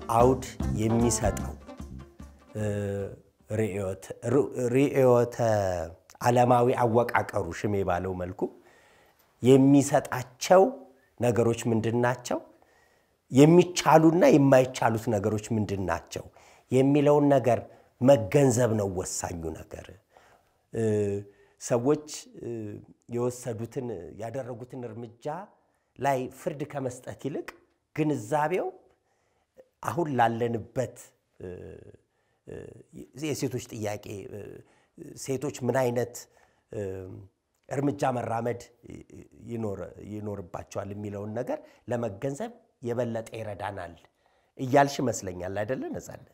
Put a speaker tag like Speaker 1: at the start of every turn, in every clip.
Speaker 1: አውድ የሚሰጠው ርዕዮተ ዓለማዊ አወቃቀሩ ሽሜ ባለው መልኩ የሚሰጣቸው ነገሮች ምንድን ናቸው? የሚቻሉና የማይቻሉት ነገሮች ምንድን ናቸው የሚለውን ነገር መገንዘብ ነው ወሳኙ ነገር። ሰዎች የወሰዱትን ያደረጉትን እርምጃ ላይ ፍርድ ከመስጠት ይልቅ ግንዛቤው አሁን ላለንበት የሴቶች ጥያቄ ሴቶች ምን አይነት እርምጃ መራመድ ይኖርባቸዋል የሚለውን ነገር ለመገንዘብ የበለጠ ይረዳናል እያልሽ ይመስለኛል አይደለ ነፃነት?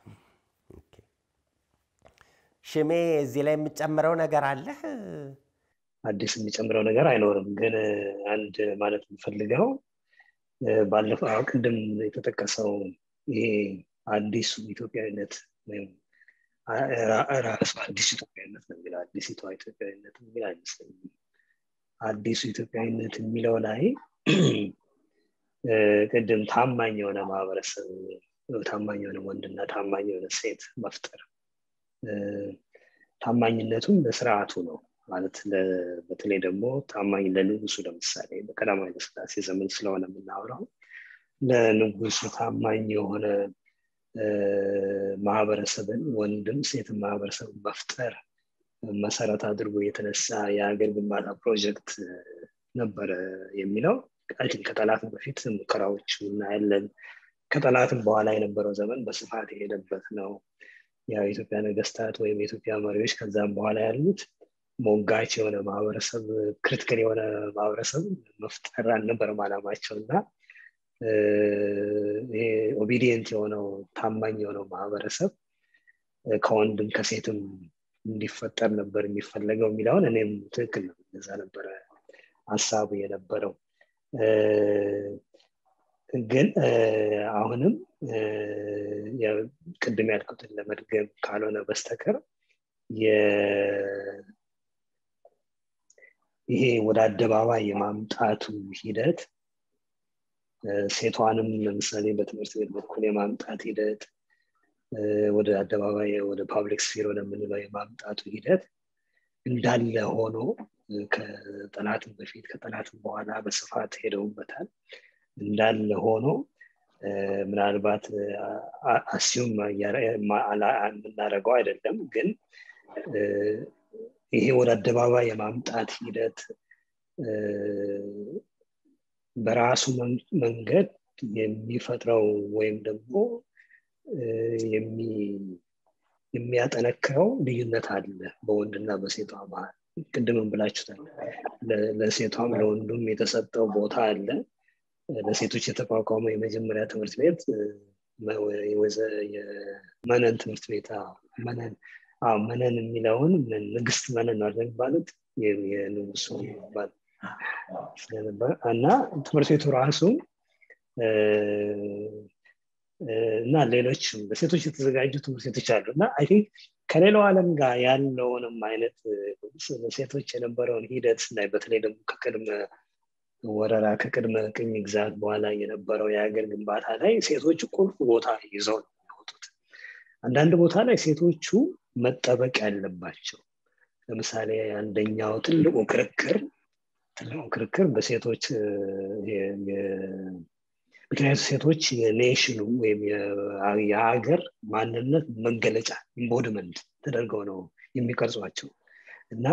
Speaker 1: ሽሜ እዚህ ላይ የምጨምረው ነገር አለህ?
Speaker 2: አዲስ የሚጨምረው ነገር አይኖርም። ግን አንድ ማለት የምፈልገው ባለፈው ቅድም የተጠቀሰው ይሄ አዲሱ ኢትዮጵያዊነት ወይም ራሱ አዲሱ ኢትዮጵያዊነት ነው የሚለው አዲሲቷ ኢትዮጵያዊነት የሚል አይመስለኝም። አዲሱ ኢትዮጵያዊነት የሚለው ላይ ቅድም ታማኝ የሆነ ማህበረሰብ ታማኝ የሆነ ወንድና ታማኝ የሆነ ሴት መፍጠር ታማኝነቱም ለስርዓቱ ነው ማለት በተለይ ደግሞ ታማኝ ለንጉሱ ለምሳሌ በቀዳማዊ ኃይለሥላሴ ዘመን ስለሆነ የምናወራው ለንጉሱ ታማኝ የሆነ ማህበረሰብን ወንድም ሴት ማህበረሰብ መፍጠር መሰረት አድርጎ የተነሳ የሀገር ግንባታ ፕሮጀክት ነበረ የሚለው ከጠላትም በፊት ሙከራዎች እናያለን። ከጠላትም በኋላ የነበረው ዘመን በስፋት የሄደበት ነው። የኢትዮጵያ ነገስታት ወይም የኢትዮጵያ መሪዎች ከዛም በኋላ ያሉት ሞጋች የሆነ ማህበረሰብ ክሪቲካል የሆነ ማህበረሰብ መፍጠር አልነበረም አላማቸው እና ይሄ ኦቢዲየንት የሆነው ታማኝ የሆነው ማህበረሰብ ከወንድም ከሴትም እንዲፈጠር ነበር የሚፈለገው የሚለውን እኔም ትክክል ነው እዛ ነበረ ሀሳቡ የነበረው ግን አሁንም ቅድም ያልኩትን ለመድገም ካልሆነ በስተቀር ይሄ ወደ አደባባይ የማምጣቱ ሂደት ሴቷንም ለምሳሌ በትምህርት ቤት በኩል የማምጣት ሂደት ወደ አደባባይ ወደ ፓብሊክ ስፌር ወደምንለው የማምጣቱ ሂደት እንዳለ ሆኖ ከጠላትም በፊት ከጠላትም በኋላ በስፋት ሄደውበታል። እንዳለ ሆኖ ምናልባት አሲዩም የምናደርገው አይደለም፣ ግን ይሄ ወደ አደባባይ የማምጣት ሂደት በራሱ መንገድ የሚፈጥረው ወይም ደግሞ የሚያጠነክረው ልዩነት አለ በወንድና በሴቷ መሀል። ቅድምም ብላችሁታል። ለሴቷም ለወንዱም የተሰጠው ቦታ አለ። ለሴቶች የተቋቋመው የመጀመሪያ ትምህርት ቤት የመነን ትምህርት ቤት መነን መነን የሚለውን ንግስት መነን አለ የሚባሉት የንጉሱ ባል ስለነበር እና ትምህርት ቤቱ ራሱ እና ሌሎችም በሴቶች የተዘጋጁ ትምህርት ቤቶች አሉ እና አይ ቲንክ ከሌላው ዓለም ጋር ያለውንም አይነት ሴቶች የነበረውን ሂደት ስናይ በተለይ ደግሞ ከቅድመ ወረራ ከቅድመ ቅኝ ግዛት በኋላ የነበረው የሀገር ግንባታ ላይ ሴቶች ቁልፍ ቦታ ይዘው ነው የሚወጡት። አንዳንድ ቦታ ላይ ሴቶቹ መጠበቅ ያለባቸው ለምሳሌ አንደኛው ትልቁ ክርክር ትልቁ ክርክር በሴቶች ምክንያቱ ሴቶች የኔሽኑ ወይም የሀገር ማንነት መገለጫ ኢምቦድመንት ተደርገው ነው የሚቀርጿቸው እና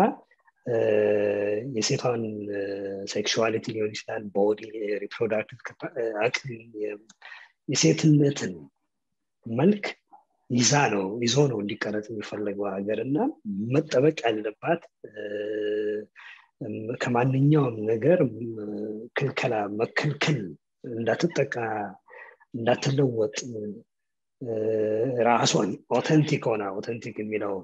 Speaker 2: የሴቷን ሴክሹዋሊቲ ሊሆን ይችላል ቦዲ ሪፕሮዳክቲቭ አቅም የሴትነትን መልክ ይዛ ነው ይዞ ነው እንዲቀረጽ የሚፈለገው ሀገር እና መጠበቅ ያለባት ከማንኛውም ነገር ክልከላ መከልከል እንዳትጠቃ እንዳትለወጥ ራሷን ኦተንቲክ ሆና ኦተንቲክ የሚለው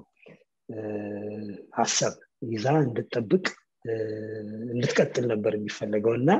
Speaker 2: ሀሳብ ይዛ እንድጠብቅ እንድትቀጥል ነበር የሚፈለገው እና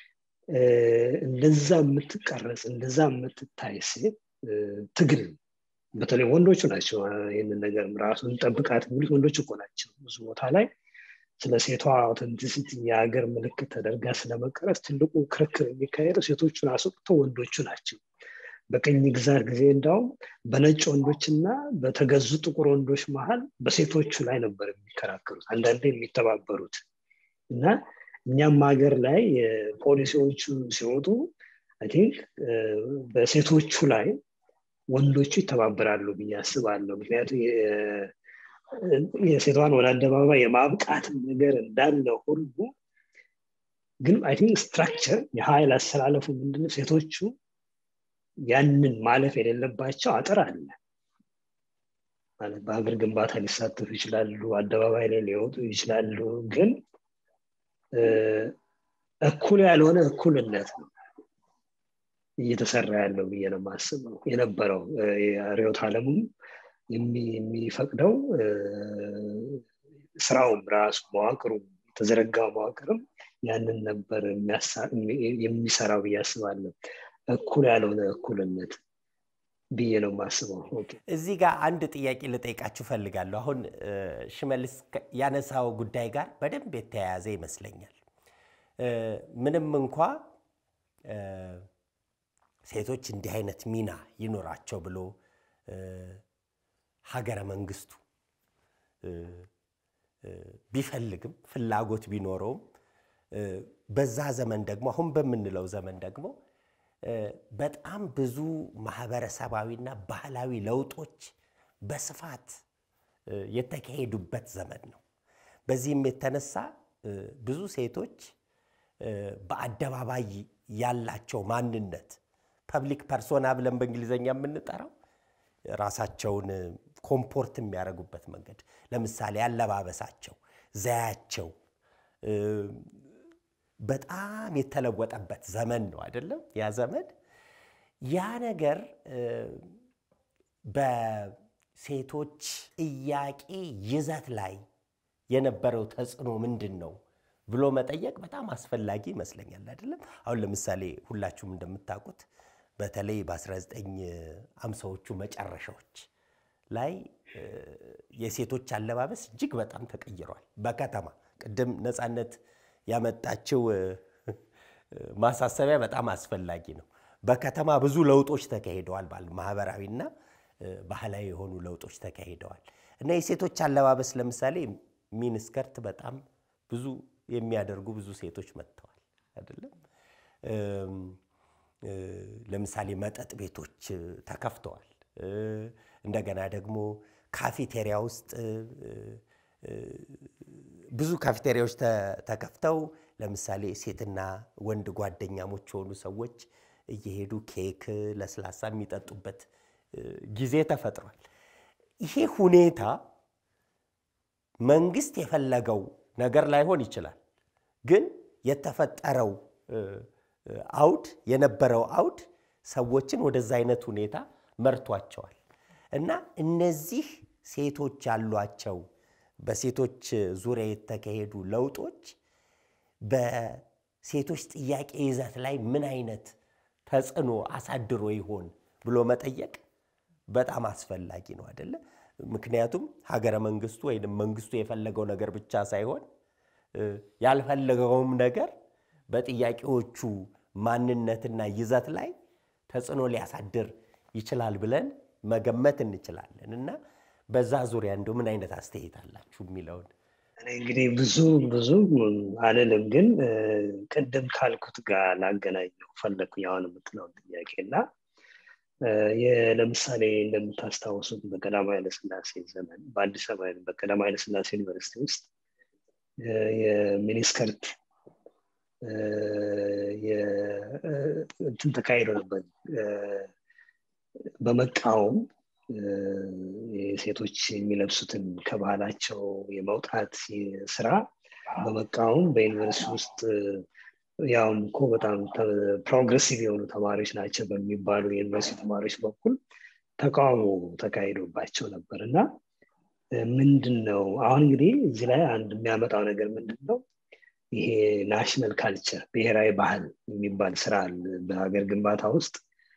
Speaker 2: እንደዛ የምትቀረጽ እንደዛ የምትታይ ሴት ትግል በተለይ ወንዶቹ ናቸው ይህንን ነገር ራሱ እንጠብቃት የሚሉት ወንዶች እኮ ናቸው ብዙ ቦታ ላይ ስለ ሴቷ አውተንቲሲቲ የሀገር ምልክት ተደርጋ ስለመቀረጽ ትልቁ ክርክር የሚካሄደው ሴቶቹን አስወጥተው ወንዶቹ ናቸው በቅኝ ግዛት ጊዜ እንዳውም በነጭ ወንዶችና በተገዙ ጥቁር ወንዶች መሀል በሴቶቹ ላይ ነበር የሚከራከሩት አንዳንዴ የሚተባበሩት እና እኛም ሀገር ላይ ፖሊሲዎቹ ሲወጡ ቲንክ በሴቶቹ ላይ ወንዶቹ ይተባበራሉ ብዬ አስባለሁ ምክንያቱም የሴቷን ወደ አደባባይ የማብቃት ነገር እንዳለ ሁሉ ግን አይ ቲንክ ስትራክቸር የሀይል አስተላለፉ ምንድነው ሴቶቹ ያንን ማለፍ የሌለባቸው አጥር አለ ማለት በሀገር ግንባታ ሊሳተፉ ይችላሉ አደባባይ ላይ ሊወጡ ይችላሉ ግን እኩል ያልሆነ እኩልነት ነው እየተሰራ ያለው ብዬ ነው ማስበው የነበረው ሪዮት አለሙም የሚፈቅደው ስራውም ራሱ መዋቅሩ የተዘረጋው መዋቅርም ያንን ነበር የሚሰራው ብዬ አስባለሁ እኩል ያልሆነ እኩልነት ብዬ ነው ማስበው
Speaker 1: እዚህ ጋር አንድ ጥያቄ ልጠይቃችሁ ፈልጋለሁ አሁን ሽመልስ ያነሳው ጉዳይ ጋር በደንብ የተያያዘ ይመስለኛል ምንም እንኳ ሴቶች እንዲህ አይነት ሚና ይኖራቸው ብሎ ሀገረ መንግስቱ ቢፈልግም ፍላጎት ቢኖረውም በዛ ዘመን ደግሞ አሁን በምንለው ዘመን ደግሞ በጣም ብዙ ማህበረሰባዊና ባህላዊ ለውጦች በስፋት የተካሄዱበት ዘመን ነው። በዚህም የተነሳ ብዙ ሴቶች በአደባባይ ያላቸው ማንነት ፐብሊክ ፐርሶና ብለን በእንግሊዝኛ የምንጠራው ራሳቸውን ኮምፖርት የሚያደርጉበት መንገድ ለምሳሌ አለባበሳቸው፣ ዘያቸው በጣም የተለወጠበት ዘመን ነው አይደለም? ያ ዘመን ያ ነገር በሴቶች ጥያቄ ይዘት ላይ የነበረው ተጽዕኖ ምንድን ነው ብሎ መጠየቅ በጣም አስፈላጊ ይመስለኛል። አይደለም? አሁን ለምሳሌ ሁላችሁም እንደምታውቁት በተለይ በ1950ዎቹ መጨረሻዎች ላይ የሴቶች አለባበስ እጅግ በጣም ተቀይሯል። በከተማ ቅድም ነፃነት ያመጣችው ማሳሰቢያ በጣም አስፈላጊ ነው። በከተማ ብዙ ለውጦች ተካሂደዋል። ማህበራዊና ባህላዊ የሆኑ ለውጦች ተካሂደዋል እና የሴቶች አለባበስ ለምሳሌ ሚኒስከርት በጣም ብዙ የሚያደርጉ ብዙ ሴቶች መጥተዋል አይደለም። ለምሳሌ መጠጥ ቤቶች ተከፍተዋል። እንደገና ደግሞ ካፌቴሪያ ውስጥ ብዙ ካፌቴሪያዎች ተከፍተው ለምሳሌ ሴትና ወንድ ጓደኛሞች የሆኑ ሰዎች እየሄዱ ኬክ፣ ለስላሳ የሚጠጡበት ጊዜ ተፈጥሯል። ይሄ ሁኔታ መንግስት የፈለገው ነገር ላይሆን ይችላል፣ ግን የተፈጠረው አውድ የነበረው አውድ ሰዎችን ወደዛ አይነት ሁኔታ መርቷቸዋል እና እነዚህ ሴቶች ያሏቸው በሴቶች ዙሪያ የተካሄዱ ለውጦች በሴቶች ጥያቄ ይዘት ላይ ምን አይነት ተጽዕኖ አሳድሮ ይሆን ብሎ መጠየቅ በጣም አስፈላጊ ነው አይደለ? ምክንያቱም ሀገረ መንግስቱ ወይም መንግስቱ የፈለገው ነገር ብቻ ሳይሆን ያልፈለገውም ነገር በጥያቄዎቹ ማንነትና ይዘት ላይ ተጽዕኖ ሊያሳድር ይችላል ብለን መገመት እንችላለን እና በዛ ዙሪያ እንደው ምን አይነት አስተያየት አላችሁ የሚለውን
Speaker 2: እኔ እንግዲህ ብዙ ብዙ አልልም፣ ግን ቅድም ካልኩት ጋር ላገናኘው ፈለግኩኝ አሁን የምትለውን ጥያቄ እና ለምሳሌ እንደምታስታውሱት በቀዳማዊ ኃይለሥላሴ ዘመን በአዲስ አበባ በቀዳማዊ ኃይለሥላሴ ዩኒቨርሲቲ ውስጥ የሚኒስከርት እንትን ተካሂዶ ነበር በመቃወም ሴቶች የሚለብሱትን ከባህላቸው የመውጣት ስራ በመቃወም በዩኒቨርሲቲ ውስጥ ያውም እኮ በጣም ፕሮግሬሲቭ የሆኑ ተማሪዎች ናቸው በሚባሉ የዩኒቨርሲቲ ተማሪዎች በኩል ተቃውሞ ተካሂዶባቸው ነበር እና ምንድን ነው አሁን እንግዲህ እዚህ ላይ አንድ የሚያመጣው ነገር ምንድን ነው ይሄ ናሽናል ካልቸር ብሔራዊ ባህል የሚባል ስራ በሀገር ግንባታ ውስጥ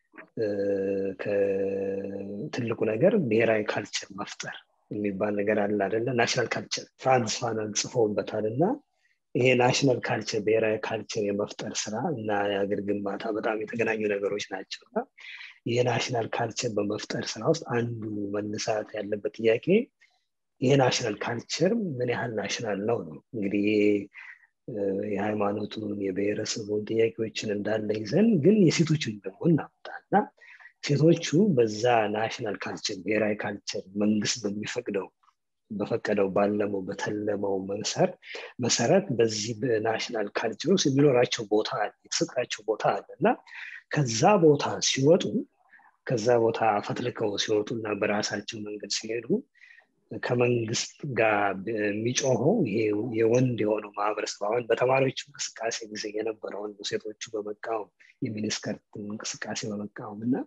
Speaker 2: ትልቁ ነገር ብሔራዊ ካልቸር መፍጠር የሚባል ነገር አለ አደለ ናሽናል ካልቸር ፍራንስ ፋናን ጽፎበታል እና ይሄ ናሽናል ካልቸር ብሔራዊ ካልቸር የመፍጠር ስራ እና የሀገር ግንባታ በጣም የተገናኙ ነገሮች ናቸው እና የናሽናል ካልቸር በመፍጠር ስራ ውስጥ አንዱ መነሳት ያለበት ጥያቄ ይሄ ናሽናል ካልቸር ምን ያህል ናሽናል ነው ነው እንግዲህ የሃይማኖቱን የብሔረሰቡን ጥያቄዎችን እንዳለ ይዘን ግን የሴቶችን ደግሞ እናምጣ እና ሴቶቹ በዛ ናሽናል ካልቸር ብሔራዊ ካልቸር መንግስት በሚፈቅደው በፈቀደው ባለመው በተለመው መሰረት በዚህ በናሽናል ካልቸር ውስጥ የሚኖራቸው ቦታ አለ የተሰጣቸው ቦታ አለ እና ከዛ ቦታ ሲወጡ ከዛ ቦታ ፈትልከው ሲወጡ እና በራሳቸው መንገድ ሲሄዱ ከመንግስት ጋር የሚጮኸው ይሄ የወንድ የሆነው ማህበረሰብ አሁን በተማሪዎች እንቅስቃሴ ጊዜ የነበረውን ሴቶቹ በመቃወም የሚኒስከርት እንቅስቃሴ በመቃወም እና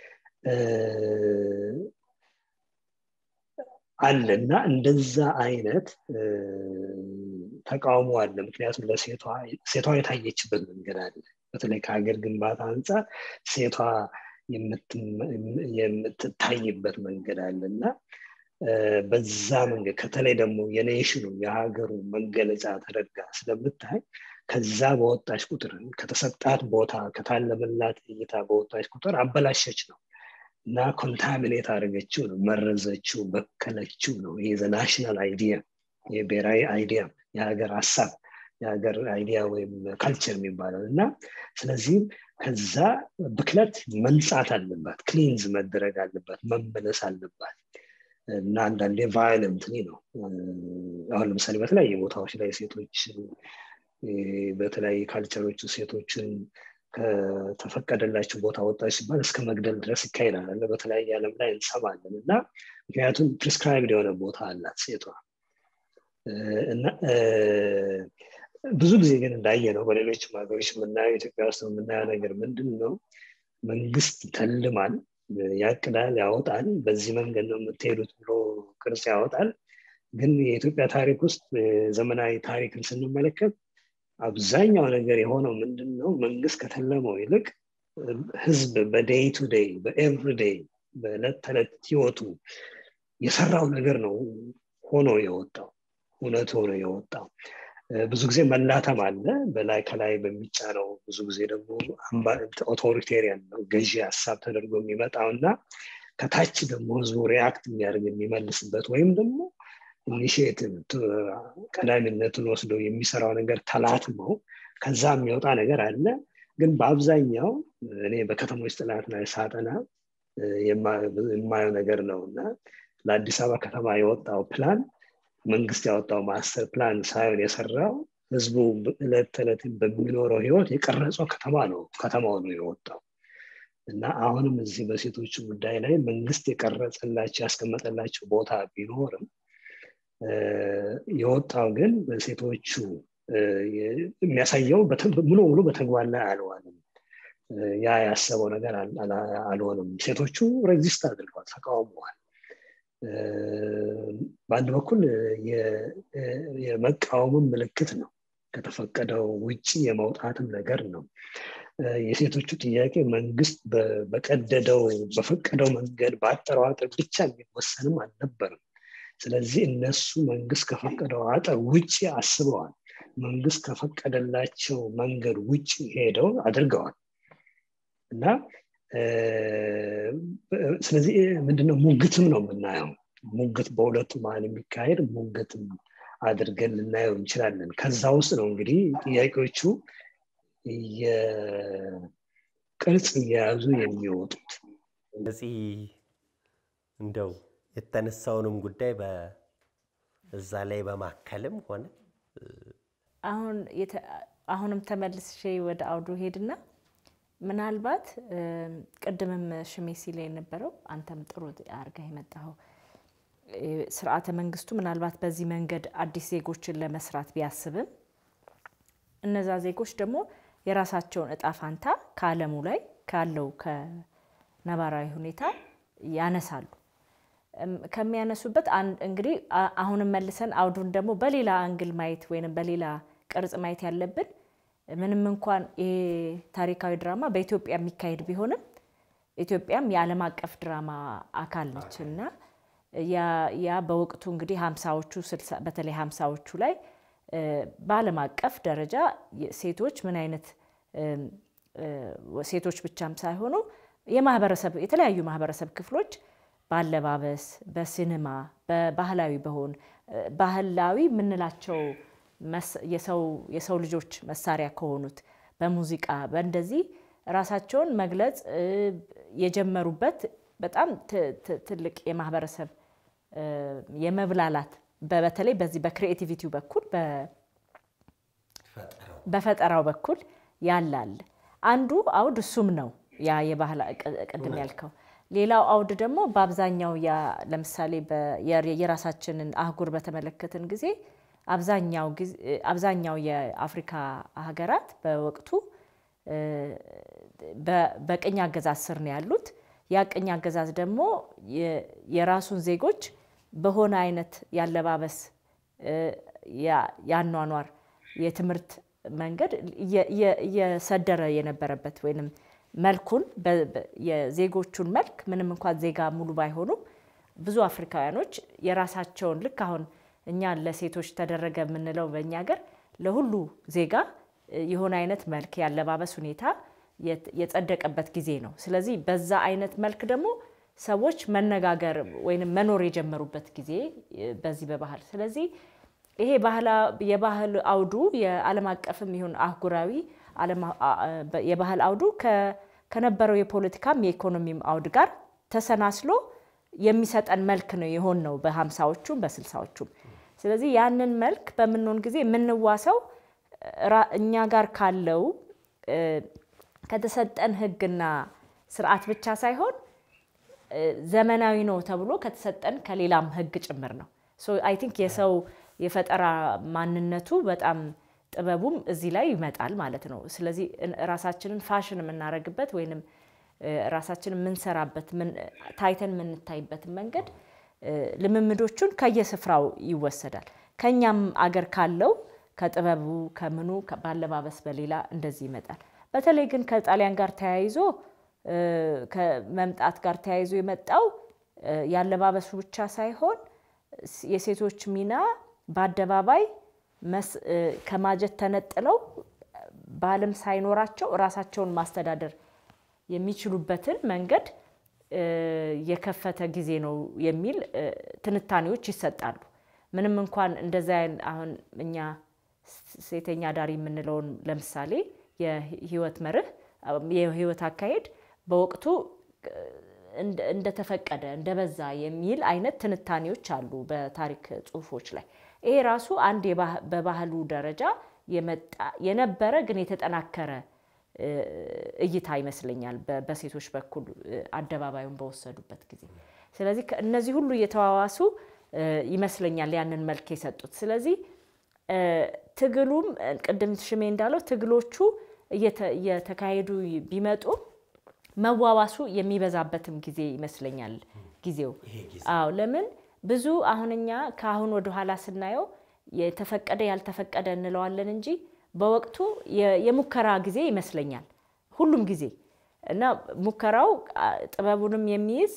Speaker 2: አለ እና እንደዛ አይነት ተቃውሞ አለ ምክንያቱም ለሴቷ የታየችበት መንገድ አለ በተለይ ከሀገር ግንባታ አንጻር ሴቷ የምትታይበት መንገድ አለ እና በዛ መንገድ ከተለይ ደግሞ የኔሽኑ የሀገሩ መገለጫ ተደርጋ ስለምታይ ከዛ በወጣች ቁጥር ከተሰጣት ቦታ ከታለመላት እይታ በወጣች ቁጥር አበላሸች ነው እና ኮንታሚኔት አድርገችው ነው መረዘችው በከለችው ነው ይሄ ናሽናል አይዲያ የብሔራዊ አይዲያ የሀገር ሀሳብ የሀገር አይዲያ ወይም ካልቸር የሚባለው እና ስለዚህም ከዛ ብክለት መንጻት አለባት ክሊንዝ መደረግ አለባት መመለስ አለባት እና አንዳንዴ ቫይለንት ነው አሁን ለምሳሌ በተለያየ ቦታዎች ላይ ሴቶች በተለያየ ካልቸሮች ሴቶችን ከተፈቀደላቸው ቦታ ወጣች ሲባል እስከ መግደል ድረስ ይካሄዳል በተለያየ ዓለም ላይ እንሰማለን እና ምክንያቱም ፕሪስክራይብድ የሆነ ቦታ አላት ሴቷ እና ብዙ ጊዜ ግን እንዳየ ነው በሌሎችም ሀገሮች የምናየው ኢትዮጵያ ውስጥ የምናየው ነገር ምንድን ነው መንግስት ተልማል ያቅዳል ያወጣል በዚህ መንገድ ነው የምትሄዱት ብሎ ቅርጽ ያወጣል ግን የኢትዮጵያ ታሪክ ውስጥ ዘመናዊ ታሪክን ስንመለከት አብዛኛው ነገር የሆነው ምንድን ነው መንግስት ከተለመው ይልቅ ህዝብ በዴይ ቱ ዴይ በኤቭሪ ዴይ በዕለት ተዕለት ህይወቱ የሰራው ነገር ነው ሆኖ የወጣው እውነት ሆኖ የወጣው ብዙ ጊዜ መላተም አለ በላይ ከላይ በሚጫነው ብዙ ጊዜ ደግሞ ኦቶሪቴሪያን ነው ገዢ ሀሳብ ተደርጎ የሚመጣው እና ከታች ደግሞ ህዝቡ ሪያክት የሚያደርግ የሚመልስበት ወይም ደግሞ ኢኒሽቲቭ ቀዳሚነቱን ወስዶ የሚሰራው ነገር ተላትመው ከዛ የሚወጣ ነገር አለ ግን በአብዛኛው እኔ በከተሞች ጥናት ላይ ሳጠና የማየው ነገር ነው እና ለአዲስ አበባ ከተማ የወጣው ፕላን መንግስት ያወጣው ማስተር ፕላን ሳይሆን የሰራው ህዝቡ እለት ተዕለት በሚኖረው ህይወት የቀረጸው ከተማ ነው ከተማው ነው የወጣው እና አሁንም እዚህ በሴቶቹ ጉዳይ ላይ መንግስት የቀረጸላቸው ያስቀመጠላቸው ቦታ ቢኖርም የወጣው ግን በሴቶቹ የሚያሳየው ሙሉ ሙሉ በተግባር ላይ አልዋልም ያ ያሰበው ነገር አልሆንም ሴቶቹ ሬግዚስት አድርገዋል ተቃውመዋል በአንድ በኩል የመቃወምም ምልክት ነው ከተፈቀደው ውጭ የመውጣትም ነገር ነው የሴቶቹ ጥያቄ መንግስት በቀደደው በፈቀደው መንገድ በአጠረው አጥር ብቻ የሚወሰንም አልነበርም ስለዚህ እነሱ መንግስት ከፈቀደው አጥር ውጭ አስበዋል መንግስት ከፈቀደላቸው መንገድ ውጭ ሄደው አድርገዋል እና ስለዚህ ምንድነው ሙግትም ነው የምናየው ሙግት በሁለቱ መሀል የሚካሄድ ሙግትም አድርገን ልናየው እንችላለን ከዛ ውስጥ ነው እንግዲህ ጥያቄዎቹ ቅርጽ እየያዙ የሚወጡት
Speaker 1: እዚህ እንደው የተነሳውንም ጉዳይ እዛ ላይ በማከልም ሆነ
Speaker 3: አሁን አሁንም ተመልሼ ወደ አውዱ ሄድና ምናልባት ቅድምም ሽሜ ሲል የነበረው አንተም ጥሩ አርጋ የመጣኸው ስርዓተ መንግስቱ ምናልባት በዚህ መንገድ አዲስ ዜጎችን ለመስራት ቢያስብም እነዛ ዜጎች ደግሞ የራሳቸውን እጣ ፋንታ ከአለሙ ላይ ካለው ከነባራዊ ሁኔታ ያነሳሉ። ከሚያነሱበት እንግዲህ አሁንም መልሰን አውዱን ደግሞ በሌላ አንግል ማየት ወይም በሌላ ቅርጽ ማየት ያለብን ምንም እንኳን ይሄ ታሪካዊ ድራማ በኢትዮጵያ የሚካሄድ ቢሆንም ኢትዮጵያም የዓለም አቀፍ ድራማ አካል ነች እና ያ በወቅቱ እንግዲህ ሀምሳዎቹ በተለይ ሀምሳዎቹ ላይ በዓለም አቀፍ ደረጃ ሴቶች ምን አይነት ሴቶች ብቻም ሳይሆኑ የማህበረሰብ የተለያዩ ማህበረሰብ ክፍሎች በአለባበስ፣ በሲኒማ፣ በባህላዊ በሆን ባህላዊ የምንላቸው የሰው ልጆች መሳሪያ ከሆኑት በሙዚቃ በእንደዚህ ራሳቸውን መግለጽ የጀመሩበት በጣም ትልቅ የማህበረሰብ የመብላላት በተለይ በዚህ በክሪኤቲቪቲው በኩል በፈጠራው በኩል ያላል አንዱ አውድ እሱም ነው ያ የባህል ቅድም ያልከው። ሌላው አውድ ደግሞ በአብዛኛው ለምሳሌ የራሳችንን አህጉር በተመለከትን ጊዜ አብዛኛው የአፍሪካ ሀገራት በወቅቱ በቅኝ አገዛዝ ስር ነው ያሉት። ያ ቅኝ አገዛዝ ደግሞ የራሱን ዜጎች በሆነ አይነት ያለባበስ፣ ያኗኗር፣ የትምህርት መንገድ እየሰደረ የነበረበት ወይም መልኩን የዜጎቹን መልክ ምንም እንኳን ዜጋ ሙሉ ባይሆኑም ብዙ አፍሪካውያኖች የራሳቸውን ልክ አሁን እኛ ለሴቶች ተደረገ የምንለው በእኛ ሀገር ለሁሉ ዜጋ የሆነ አይነት መልክ ያለባበስ ሁኔታ የጸደቀበት ጊዜ ነው። ስለዚህ በዛ አይነት መልክ ደግሞ ሰዎች መነጋገር ወይም መኖር የጀመሩበት ጊዜ በዚህ በባህል ስለዚህ ይሄ የባህል አውዱ የዓለም አቀፍም ይሁን አህጉራዊ የባህል አውዱ ከነበረው የፖለቲካም የኢኮኖሚም አውድ ጋር ተሰናስሎ የሚሰጠን መልክ ነው የሆን ነው በሀምሳዎቹም በስልሳዎቹም። ስለዚህ ያንን መልክ በምንሆን ጊዜ የምንዋሰው እኛ ጋር ካለው ከተሰጠን ሕግና ስርዓት ብቻ ሳይሆን ዘመናዊ ነው ተብሎ ከተሰጠን ከሌላም ሕግ ጭምር ነው። አይ ቲንክ የሰው የፈጠራ ማንነቱ በጣም ጥበቡም እዚህ ላይ ይመጣል ማለት ነው። ስለዚህ ራሳችንን ፋሽን የምናደርግበት ወይንም ራሳችንን የምንሰራበት ታይተን የምንታይበትን መንገድ ልምምዶቹን ከየስፍራው ይወሰዳል። ከኛም አገር ካለው ከጥበቡ ከምኑ ባለባበስ በሌላ እንደዚህ ይመጣል። በተለይ ግን ከጣሊያን ጋር ተያይዞ ከመምጣት ጋር ተያይዞ የመጣው ያለባበሱ ብቻ ሳይሆን የሴቶች ሚና በአደባባይ ከማጀት ተነጥለው ባልም ሳይኖራቸው ራሳቸውን ማስተዳደር የሚችሉበትን መንገድ የከፈተ ጊዜ ነው የሚል ትንታኔዎች ይሰጣሉ። ምንም እንኳን እንደዚ አሁን እኛ ሴተኛ ዳሪ የምንለውን ለምሳሌ የህይወት መርህ የህይወት አካሄድ በወቅቱ እንደተፈቀደ እንደበዛ የሚል አይነት ትንታኔዎች አሉ በታሪክ ጽሁፎች ላይ። ይሄ ራሱ አንድ በባህሉ ደረጃ የመጣ የነበረ ግን የተጠናከረ እይታ ይመስለኛል በሴቶች በኩል አደባባዩን በወሰዱበት ጊዜ። ስለዚህ እነዚህ ሁሉ እየተዋዋሱ ይመስለኛል ያንን መልክ የሰጡት። ስለዚህ ትግሉም ቅድም ሽሜ እንዳለው ትግሎቹ እየተካሄዱ ቢመጡ መዋዋሱ የሚበዛበትም ጊዜ ይመስለኛል ጊዜው። አዎ ለምን ብዙ አሁን እኛ ከአሁን ወደ ኋላ ስናየው የተፈቀደ ያልተፈቀደ እንለዋለን እንጂ በወቅቱ የሙከራ ጊዜ ይመስለኛል ሁሉም ጊዜ እና ሙከራው ጥበቡንም የሚይዝ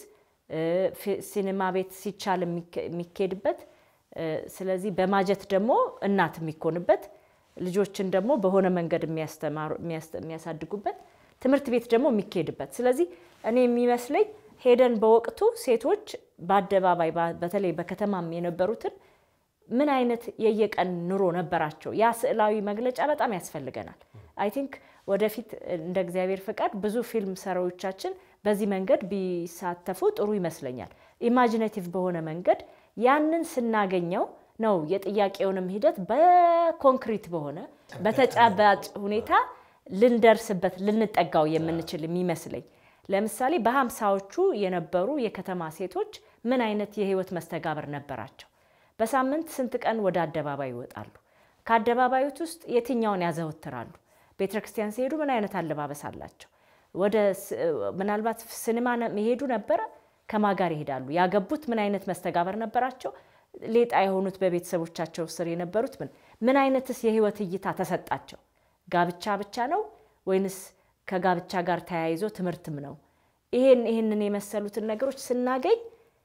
Speaker 3: ሲኒማ ቤት ሲቻል የሚካሄድበት ስለዚህ በማጀት ደግሞ እናት የሚኮንበት ልጆችን ደግሞ በሆነ መንገድ የሚያሳድጉበት ትምህርት ቤት ደግሞ የሚካሄድበት ስለዚህ እኔ የሚመስለኝ ሄደን በወቅቱ ሴቶች በአደባባይ በተለይ በከተማም የነበሩትን ምን አይነት የየቀን ኑሮ ነበራቸው? ያ ስዕላዊ መግለጫ በጣም ያስፈልገናል። አይ ቲንክ ወደፊት እንደ እግዚአብሔር ፍቃድ ብዙ ፊልም ሰሪዎቻችን በዚህ መንገድ ቢሳተፉ ጥሩ ይመስለኛል። ኢማጂኔቲቭ በሆነ መንገድ ያንን ስናገኘው ነው የጥያቄውንም ሂደት በኮንክሪት በሆነ በተጨባጭ ሁኔታ ልንደርስበት ልንጠጋው የምንችል የሚመስለኝ። ለምሳሌ በሀምሳዎቹ የነበሩ የከተማ ሴቶች ምን አይነት የህይወት መስተጋብር ነበራቸው? በሳምንት ስንት ቀን ወደ አደባባይ ይወጣሉ? ከአደባባዮት ውስጥ የትኛውን ያዘወትራሉ? ቤተ ክርስቲያን ሲሄዱ ምን አይነት አለባበስ አላቸው? ወደ ምናልባት ሲኒማ መሄዱ ነበረ? ከማ ጋር ይሄዳሉ? ያገቡት ምን አይነት መስተጋበር ነበራቸው? ሌጣ የሆኑት በቤተሰቦቻቸው ስር የነበሩት ምን ምን አይነትስ የህይወት እይታ ተሰጣቸው? ጋብቻ ብቻ ነው ወይንስ ከጋብቻ ጋር ተያይዞ ትምህርትም ነው? ይሄን ይህንን የመሰሉትን ነገሮች ስናገኝ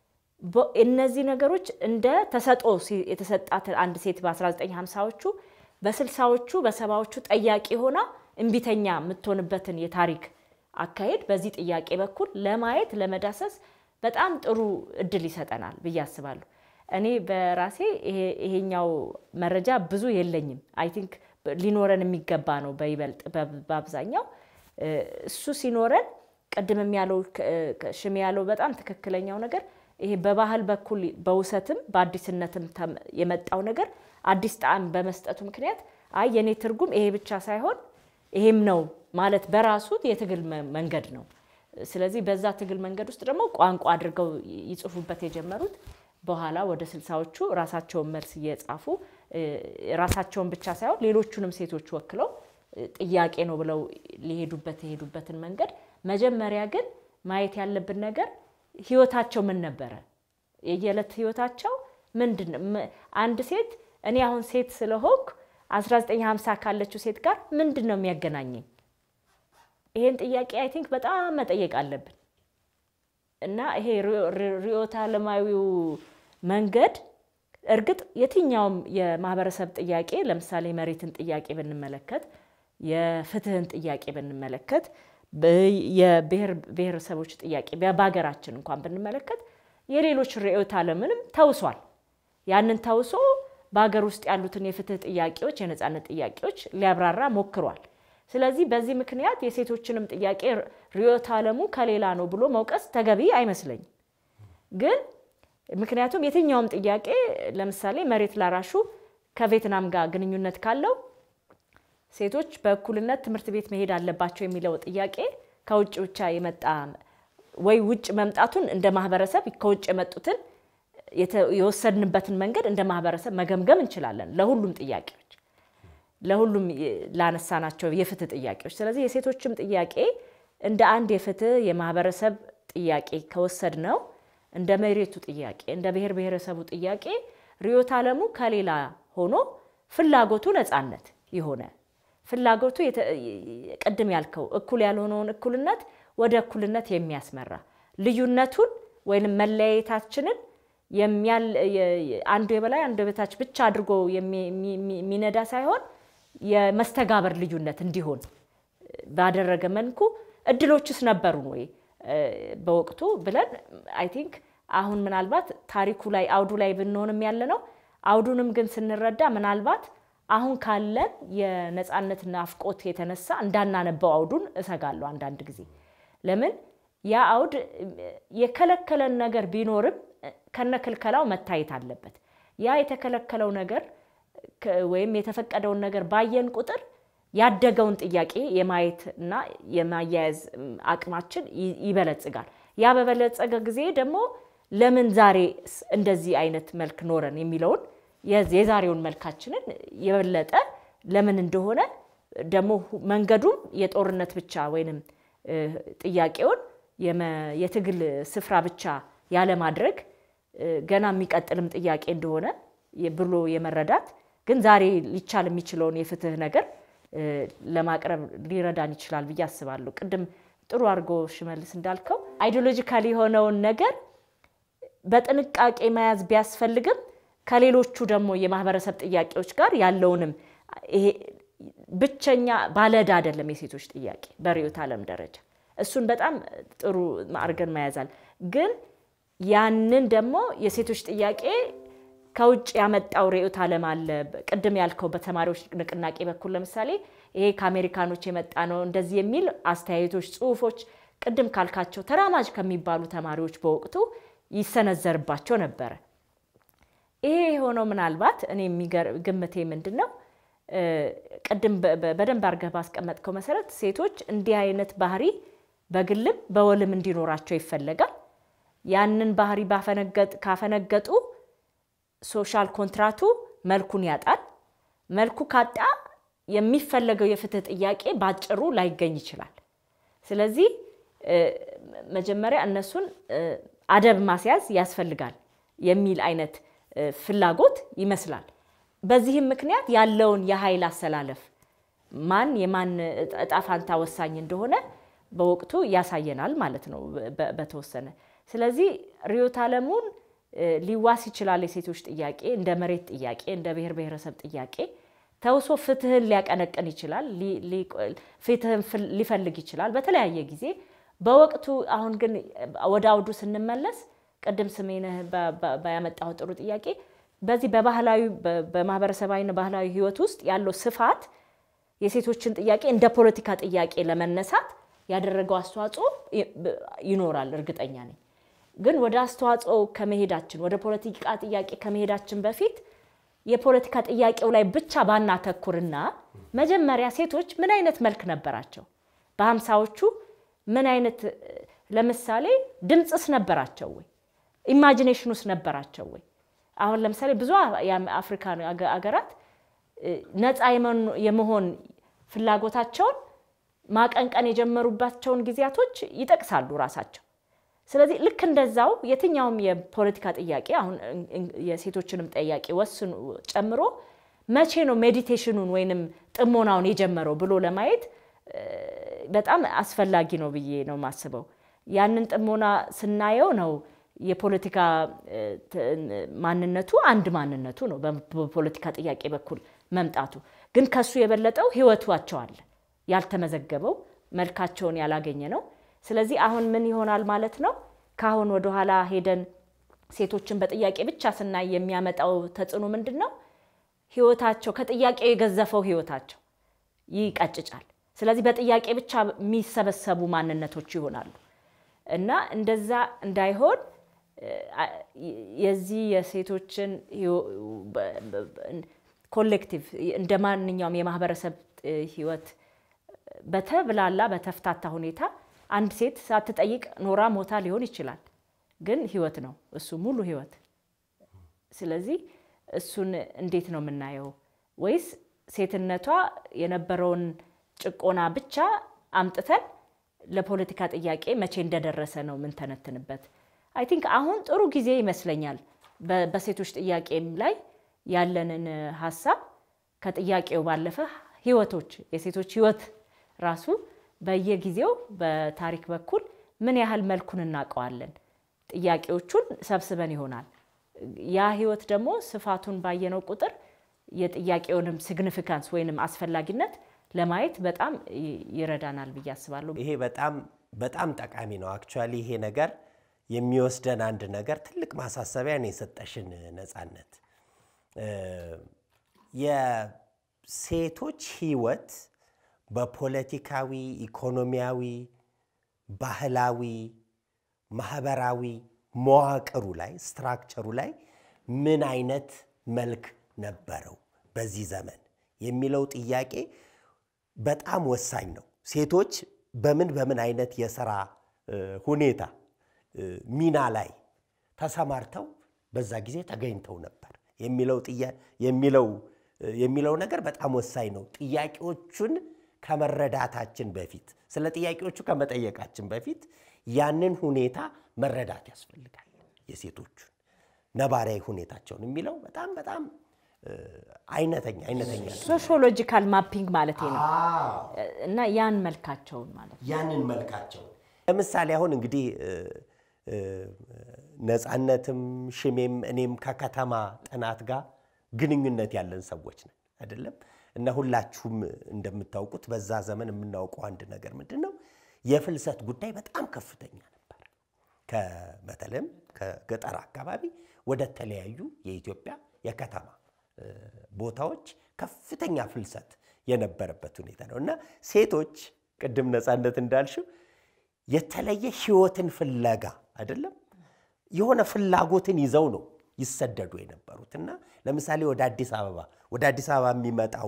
Speaker 3: እነዚህ ነገሮች እንደ ተሰጦ የተሰጣት አንድ ሴት በ1950ዎቹ በስልሳዎቹ በሰባዎቹ ጠያቂ ሆና እምቢተኛ የምትሆንበትን የታሪክ አካሄድ በዚህ ጥያቄ በኩል ለማየት ለመዳሰስ በጣም ጥሩ እድል ይሰጠናል ብዬ አስባለሁ። እኔ በራሴ ይሄኛው መረጃ ብዙ የለኝም። አይ ቲንክ ሊኖረን የሚገባ ነው። በይበልጥ በአብዛኛው እሱ ሲኖረን ቅድምም ያለው ሽሜ ያለው በጣም ትክክለኛው ነገር ይሄ በባህል በኩል በውሰትም በአዲስነትም የመጣው ነገር አዲስ ጣዕም በመስጠቱ ምክንያት አይ የኔ ትርጉም ይሄ ብቻ ሳይሆን ይሄም ነው ማለት በራሱ የትግል መንገድ ነው። ስለዚህ በዛ ትግል መንገድ ውስጥ ደግሞ ቋንቋ አድርገው ይጽፉበት የጀመሩት በኋላ ወደ ስልሳዎቹ ራሳቸውን መልስ እየጻፉ ራሳቸውን ብቻ ሳይሆን ሌሎቹንም ሴቶች ወክለው ጥያቄ ነው ብለው ሊሄዱበት የሄዱበትን መንገድ መጀመሪያ ግን ማየት ያለብን ነገር ህይወታቸው ምን ነበረ? የየዕለት ህይወታቸው ምንድን ነው? አንድ ሴት እኔ አሁን ሴት ስለሆንኩ 1950 ካለችው ሴት ጋር ምንድን ነው የሚያገናኘኝ? ይሄን ጥያቄ አይ ቲንክ በጣም መጠየቅ አለብን እና ይሄ ርዕዮተ ዓለማዊው መንገድ እርግጥ የትኛውም የማህበረሰብ ጥያቄ ለምሳሌ መሬትን ጥያቄ ብንመለከት፣ የፍትህን ጥያቄ ብንመለከት፣ የብሔር ብሔረሰቦች ጥያቄ በሀገራችን እንኳን ብንመለከት የሌሎች ርዕዮተ ዓለምንም ተውሷል። ያንን ተውሶ በሀገር ውስጥ ያሉትን የፍትህ ጥያቄዎች፣ የነፃነት ጥያቄዎች ሊያብራራ ሞክሯል። ስለዚህ በዚህ ምክንያት የሴቶችንም ጥያቄ ርዕዮተ ዓለሙ ከሌላ ነው ብሎ መውቀስ ተገቢ አይመስለኝም። ግን ምክንያቱም የትኛውም ጥያቄ ለምሳሌ መሬት ላራሹ ከቬትናም ጋር ግንኙነት ካለው ሴቶች በእኩልነት ትምህርት ቤት መሄድ አለባቸው የሚለው ጥያቄ ከውጭ ብቻ የመጣ ወይ ውጭ መምጣቱን እንደ ማህበረሰብ ከውጭ የመጡትን የወሰድንበትን መንገድ እንደ ማህበረሰብ መገምገም እንችላለን ለሁሉም ጥያቄዎች ለሁሉም ላነሳናቸው የፍትህ ጥያቄዎች። ስለዚህ የሴቶችም ጥያቄ እንደ አንድ የፍትህ የማህበረሰብ ጥያቄ ከወሰድ ነው እንደ መሬቱ ጥያቄ እንደ ብሔር ብሔረሰቡ ጥያቄ ርዕዮተ ዓለሙ ከሌላ ሆኖ ፍላጎቱ ነፃነት የሆነ ፍላጎቱ ቅድም ያልከው እኩል ያልሆነውን እኩልነት ወደ እኩልነት የሚያስመራ ልዩነቱን ወይም መለያየታችንን አንዱ የበላይ አንዱ የበታች ብቻ አድርጎ የሚነዳ ሳይሆን የመስተጋበር ልዩነት እንዲሆን ባደረገ መልኩ እድሎችስ ነበሩን ወይ በወቅቱ ብለን አይ ቲንክ አሁን ምናልባት ታሪኩ ላይ አውዱ ላይ ብንሆንም ያለ ነው። አውዱንም ግን ስንረዳ ምናልባት አሁን ካለን የነፃነት ናፍቆት የተነሳ እንዳናነበው አውዱን እሰጋለሁ አንዳንድ ጊዜ። ለምን ያ አውድ የከለከለን ነገር ቢኖርም ከነክልከላው መታየት አለበት። ያ የተከለከለው ነገር ወይም የተፈቀደውን ነገር ባየን ቁጥር ያደገውን ጥያቄ የማየት እና የማያያዝ አቅማችን ይበለጽጋል። ያ በበለጸገ ጊዜ ደግሞ ለምን ዛሬ እንደዚህ አይነት መልክ ኖረን የሚለውን የዛሬውን መልካችንን የበለጠ ለምን እንደሆነ ደግሞ መንገዱም የጦርነት ብቻ ወይንም ጥያቄውን የትግል ስፍራ ብቻ ያለማድረግ ገና የሚቀጥልም ጥያቄ እንደሆነ ብሎ የመረዳት ግን ዛሬ ሊቻል የሚችለውን የፍትህ ነገር ለማቅረብ ሊረዳን ይችላል ብዬ አስባለሁ። ቅድም ጥሩ አድርጎ ሽመልስ እንዳልከው አይዲዮሎጂካል የሆነውን ነገር በጥንቃቄ መያዝ ቢያስፈልግም ከሌሎቹ ደግሞ የማህበረሰብ ጥያቄዎች ጋር ያለውንም ይሄ ብቸኛ ባለዕዳ አይደለም የሴቶች ጥያቄ በርዕዮተ ዓለም ደረጃ እሱን በጣም ጥሩ አድርገን መያዛል። ግን ያንን ደግሞ የሴቶች ጥያቄ ከውጭ ያመጣው ርዕዮተ ዓለም አለ። ቅድም ያልከው በተማሪዎች ንቅናቄ በኩል ለምሳሌ ይሄ ከአሜሪካኖች የመጣ ነው እንደዚህ የሚል አስተያየቶች፣ ጽሁፎች ቅድም ካልካቸው ተራማጅ ከሚባሉ ተማሪዎች በወቅቱ ይሰነዘርባቸው ነበረ። ይሄ የሆነው ምናልባት እኔ ግምቴ ምንድን ነው ቅድም በደንብ አድርገህ ባስቀመጥከው መሰረት ሴቶች እንዲህ አይነት ባህሪ በግልም በወልም እንዲኖራቸው ይፈለጋል። ያንን ባህሪ ካፈነገጡ ሶሻል ኮንትራቱ መልኩን ያጣል። መልኩ ካጣ የሚፈለገው የፍትህ ጥያቄ ባጭሩ ላይገኝ ይችላል። ስለዚህ መጀመሪያ እነሱን አደብ ማስያዝ ያስፈልጋል የሚል አይነት ፍላጎት ይመስላል። በዚህም ምክንያት ያለውን የኃይል አሰላለፍ ማን የማን እጣ ፋንታ ወሳኝ እንደሆነ በወቅቱ ያሳየናል ማለት ነው በተወሰነ። ስለዚህ ርዕዮተ ዓለሙን ሊዋስ ይችላል። የሴቶች ጥያቄ እንደ መሬት ጥያቄ፣ እንደ ብሔር ብሔረሰብ ጥያቄ ተውሶ ፍትህን ሊያቀነቅን ይችላል። ፍትህን ሊፈልግ ይችላል በተለያየ ጊዜ በወቅቱ። አሁን ግን ወደ አውዱ ስንመለስ ቅድም ስሜነህ ያመጣው ጥሩ ጥያቄ በዚህ በባህላዊ በማህበረሰባዊና ባህላዊ ህይወት ውስጥ ያለው ስፋት የሴቶችን ጥያቄ እንደ ፖለቲካ ጥያቄ ለመነሳት ያደረገው አስተዋጽኦ ይኖራል፣ እርግጠኛ ነኝ። ግን ወደ አስተዋጽኦ ከመሄዳችን ወደ ፖለቲካ ጥያቄ ከመሄዳችን በፊት የፖለቲካ ጥያቄው ላይ ብቻ ባናተኩርና መጀመሪያ ሴቶች ምን አይነት መልክ ነበራቸው? በሀምሳዎቹ ምን አይነት ለምሳሌ ድምፅስ ነበራቸው ወይ? ኢማጂኔሽኑስ ነበራቸው ወይ? አሁን ለምሳሌ ብዙ የአፍሪካ አገራት ነፃ የመሆን ፍላጎታቸውን ማቀንቀን የጀመሩባቸውን ጊዜያቶች ይጠቅሳሉ ራሳቸው። ስለዚህ ልክ እንደዛው የትኛውም የፖለቲካ ጥያቄ አሁን የሴቶችንም ጥያቄ ወስኑ ጨምሮ መቼ ነው ሜዲቴሽኑን ወይንም ጥሞናውን የጀመረው ብሎ ለማየት በጣም አስፈላጊ ነው ብዬ ነው የማስበው። ያንን ጥሞና ስናየው ነው የፖለቲካ ማንነቱ አንድ ማንነቱ ነው በፖለቲካ ጥያቄ በኩል መምጣቱ። ግን ከሱ የበለጠው ህይወቷቸው አለ ያልተመዘገበው መልካቸውን ያላገኘ ነው። ስለዚህ አሁን ምን ይሆናል ማለት ነው? ከአሁን ወደኋላ ሄደን ሴቶችን በጥያቄ ብቻ ስናይ የሚያመጣው ተጽዕኖ ምንድን ነው? ህይወታቸው ከጥያቄው የገዘፈው ህይወታቸው ይቀጭጫል። ስለዚህ በጥያቄ ብቻ የሚሰበሰቡ ማንነቶች ይሆናሉ እና እንደዛ እንዳይሆን የዚህ የሴቶችን ኮሌክቲቭ እንደ ማንኛውም የማህበረሰብ ህይወት በተብላላ በተፍታታ ሁኔታ አንድ ሴት ሳትጠይቅ ኖራ ሞታ ሊሆን ይችላል። ግን ህይወት ነው እሱ ሙሉ ህይወት። ስለዚህ እሱን እንዴት ነው የምናየው? ወይስ ሴትነቷ የነበረውን ጭቆና ብቻ አምጥተን ለፖለቲካ ጥያቄ መቼ እንደደረሰ ነው የምንተነትንበት? አይ ቲንክ አሁን ጥሩ ጊዜ ይመስለኛል በሴቶች ጥያቄም ላይ ያለንን ሀሳብ ከጥያቄው ባለፈ ህይወቶች የሴቶች ህይወት ራሱ በየጊዜው በታሪክ በኩል ምን ያህል መልኩን እናውቀዋለን። ጥያቄዎቹን ሰብስበን ይሆናል። ያ ህይወት ደግሞ ስፋቱን ባየነው ቁጥር የጥያቄውንም ሲግኒፊካንስ ወይንም አስፈላጊነት ለማየት በጣም ይረዳናል ብዬ አስባለሁ።
Speaker 1: ይሄ በጣም በጣም ጠቃሚ ነው። አክቹዋሊ ይሄ ነገር የሚወስደን አንድ ነገር ትልቅ ማሳሰቢያ ነው የሰጠሽን ነፃነት። የሴቶች ህይወት በፖለቲካዊ፣ ኢኮኖሚያዊ፣ ባህላዊ፣ ማህበራዊ መዋቅሩ ላይ ስትራክቸሩ ላይ ምን አይነት መልክ ነበረው በዚህ ዘመን የሚለው ጥያቄ በጣም ወሳኝ ነው። ሴቶች በምን በምን አይነት የስራ ሁኔታ ሚና ላይ ተሰማርተው በዛ ጊዜ ተገኝተው ነበር የሚለው የሚለው የሚለው ነገር በጣም ወሳኝ ነው። ጥያቄዎቹን ከመረዳታችን በፊት ስለ ጥያቄዎቹ ከመጠየቃችን በፊት ያንን ሁኔታ መረዳት ያስፈልጋል። የሴቶቹን ነባራዊ ሁኔታቸውን የሚለው በጣም በጣም አይነተኛ አይነተኛ
Speaker 3: ሶሺዮሎጂካል ማፒንግ ማለት ነው እና ያን መልካቸውን ማለት ነው።
Speaker 1: ያንን መልካቸውን ለምሳሌ አሁን እንግዲህ ነፃነትም ሽሜም እኔም ከከተማ ጥናት ጋር ግንኙነት ያለን ሰዎች ነን አይደለም? እና ሁላችሁም እንደምታውቁት በዛ ዘመን የምናውቀው አንድ ነገር ምንድን ነው? የፍልሰት ጉዳይ በጣም ከፍተኛ ነበር። በተለይም ከገጠር አካባቢ ወደ ተለያዩ የኢትዮጵያ የከተማ ቦታዎች ከፍተኛ ፍልሰት የነበረበት ሁኔታ ነው እና ሴቶች ቅድም ነፃነት እንዳልሽው የተለየ ህይወትን ፍለጋ አይደለም የሆነ ፍላጎትን ይዘው ነው ይሰደዱ የነበሩት እና ለምሳሌ ወደ አዲስ አበባ ወደ አዲስ አበባ የሚመጣው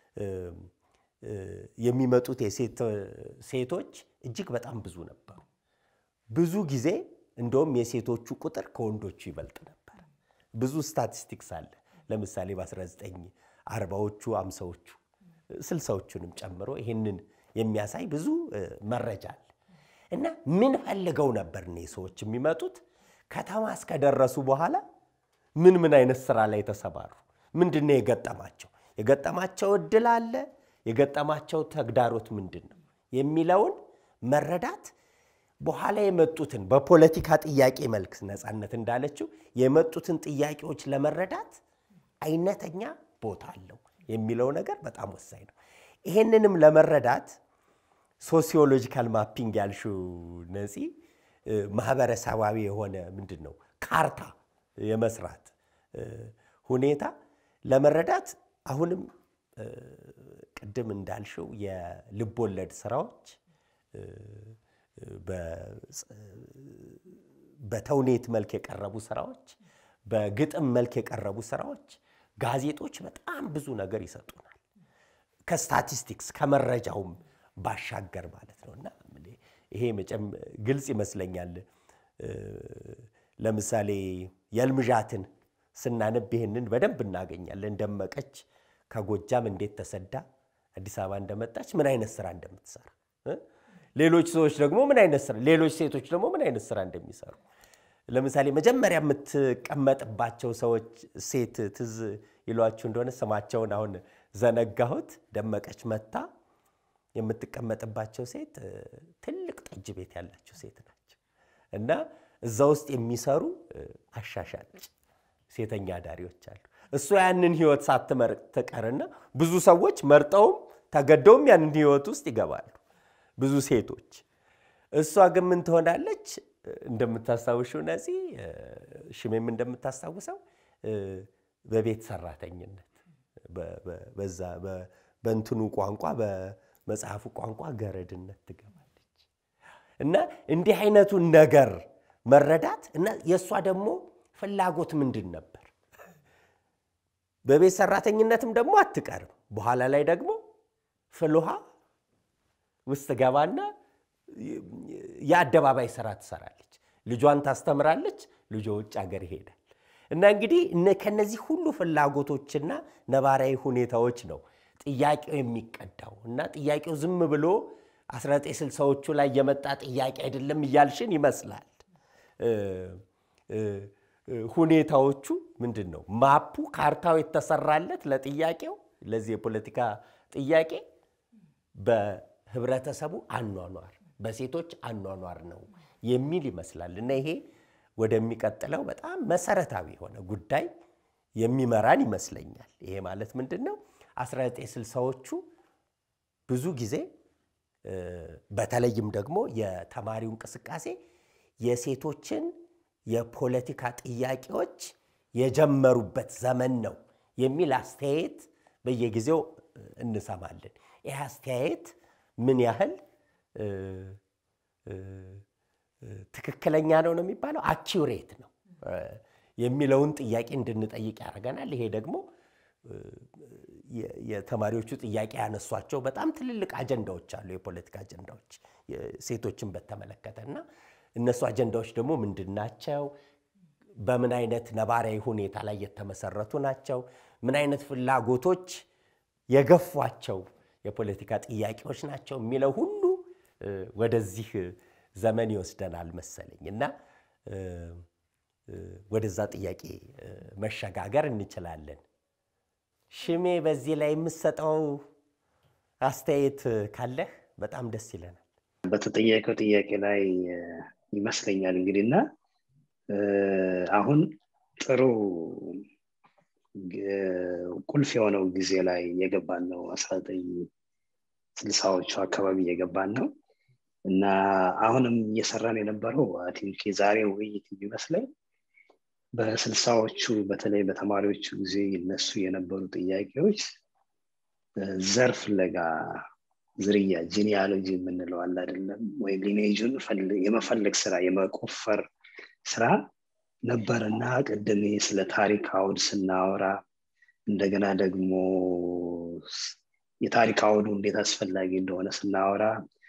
Speaker 1: የሚመጡት ሴቶች እጅግ በጣም ብዙ ነበሩ። ብዙ ጊዜ እንደውም የሴቶቹ ቁጥር ከወንዶቹ ይበልጥ ነበር። ብዙ ስታቲስቲክስ አለ። ለምሳሌ በ1940ዎቹ፣ አምሳዎቹ፣ ስልሳዎቹንም ጨምሮ ይህንን የሚያሳይ ብዙ መረጃ አለ እና ምን ፈልገው ነበር እኔ ሰዎች የሚመጡት ከተማ እስከደረሱ በኋላ ምን ምን አይነት ስራ ላይ ተሰማሩ? ምንድን ነው የገጠማቸው? የገጠማቸው እድል አለ? የገጠማቸው ተግዳሮት ምንድን ነው የሚለውን መረዳት በኋላ የመጡትን በፖለቲካ ጥያቄ መልክ ነፃነት እንዳለችው የመጡትን ጥያቄዎች ለመረዳት አይነተኛ ቦታ አለው የሚለው ነገር በጣም ወሳኝ ነው። ይሄንንም ለመረዳት ሶሲዮሎጂካል ማፒንግ ያልሽው ነፂ ማህበረሰባዊ የሆነ ምንድን ነው ካርታ የመስራት ሁኔታ ለመረዳት አሁንም ቅድም እንዳልሽው የልቦለድ ስራዎች በተውኔት መልክ የቀረቡ ስራዎች፣ በግጥም መልክ የቀረቡ ስራዎች፣ ጋዜጦች በጣም ብዙ ነገር ይሰጡናል። ከስታቲስቲክስ ከመረጃውም ባሻገር ማለት ነው እና ይሄ መቼም ግልጽ ይመስለኛል። ለምሳሌ የልምዣትን ስናነብ ይሄንን በደንብ እናገኛለን። ደመቀች ከጎጃም እንዴት ተሰዳ አዲስ አበባ እንደመጣች ምን አይነት ስራ እንደምትሰራ ሌሎች ሰዎች ደግሞ ምን አይነት ስራ ሌሎች ሴቶች ደግሞ ምን አይነት ስራ እንደሚሰሩ ለምሳሌ መጀመሪያ የምትቀመጥባቸው ሰዎች ሴት ትዝ ይሏችሁ እንደሆነ ስማቸውን አሁን ዘነጋሁት። ደመቀች መታ የምትቀመጥባቸው ሴት ትልቅ ጠጅ ቤት ያላቸው ሴት ናቸው እና እዛ ውስጥ የሚሰሩ አሻሻጭ ሴተኛ አዳሪዎች አሉ። እሷ ያንን ህይወት ሳትመርጥ ትቀርና ብዙ ሰዎች መርጠውም ተገደውም ያንን ህይወት ውስጥ ይገባሉ። ብዙ ሴቶች። እሷ ግን ምን ትሆናለች? እንደምታስታውሽው ነፂ፣ ሽሜም እንደምታስታውሰው በቤት ሰራተኝነት በዛ በእንትኑ ቋንቋ በመጽሐፉ ቋንቋ ገረድነት ትገባለች እና እንዲህ አይነቱን ነገር መረዳት እና የእሷ ደግሞ ፍላጎት ምንድን ነበር? በቤት ሰራተኝነትም ደግሞ አትቀርም። በኋላ ላይ ደግሞ ፍልውሃ ውስጥ ገባና የአደባባይ ስራ ትሰራለች። ልጇን ታስተምራለች። ልጇ ውጭ ሀገር ይሄዳል እና እንግዲህ ከነዚህ ሁሉ ፍላጎቶችና ነባራዊ ሁኔታዎች ነው ጥያቄው የሚቀዳው እና ጥያቄው ዝም ብሎ 1960ዎቹ ላይ የመጣ ጥያቄ አይደለም እያልሽን ይመስላል። ሁኔታዎቹ ምንድን ነው? ማፑ ካርታው የተሰራለት ለጥያቄው ለዚህ የፖለቲካ ጥያቄ በህብረተሰቡ አኗኗር በሴቶች አኗኗር ነው የሚል ይመስላል እና ይሄ ወደሚቀጥለው በጣም መሰረታዊ የሆነ ጉዳይ የሚመራን ይመስለኛል። ይሄ ማለት ምንድን ነው? 1960ዎቹ ብዙ ጊዜ በተለይም ደግሞ የተማሪው እንቅስቃሴ የሴቶችን የፖለቲካ ጥያቄዎች የጀመሩበት ዘመን ነው የሚል አስተያየት በየጊዜው እንሰማለን። ይህ አስተያየት ምን ያህል ትክክለኛ ነው ነው የሚባለው አኪውሬት ነው የሚለውን ጥያቄ እንድንጠይቅ ያደርገናል። ይሄ ደግሞ የተማሪዎቹ ጥያቄ ያነሷቸው በጣም ትልልቅ አጀንዳዎች አሉ፣ የፖለቲካ አጀንዳዎች ሴቶችን በተመለከተ እና እነሱ አጀንዳዎች ደግሞ ምንድን ናቸው? በምን አይነት ነባራዊ ሁኔታ ላይ የተመሰረቱ ናቸው? ምን አይነት ፍላጎቶች የገፏቸው የፖለቲካ ጥያቄዎች ናቸው የሚለው ሁሉ ወደዚህ ዘመን ይወስደናል መሰለኝ እና ወደዛ ጥያቄ መሸጋገር እንችላለን። ሽሜ በዚህ ላይ የምሰጠው አስተያየት ካለህ በጣም ደስ ይለናል።
Speaker 2: በተጠየቀው ጥያቄ ላይ ይመስለኛል እንግዲህ እና አሁን ጥሩ ቁልፍ የሆነው ጊዜ ላይ የገባን ነው። አስራ ዘጠኝ ስልሳዎቹ አካባቢ የገባን ነው እና አሁንም እየሰራን የነበረው ቲንክ የዛሬው ውይይት የሚመስለኝ በስልሳዎቹ በተለይ በተማሪዎቹ ጊዜ ይነሱ የነበሩ ጥያቄዎች ዘር ፍለጋ ዝርያ ጂኒያሎጂ የምንለው አለ አይደለም ወይም ሊኔጁን የመፈለግ ስራ የመቆፈር ስራ ነበርና ቅድም ስለ ታሪክ አውድ ስናወራ እንደገና ደግሞ የታሪክ አውዱ እንዴት አስፈላጊ እንደሆነ ስናወራ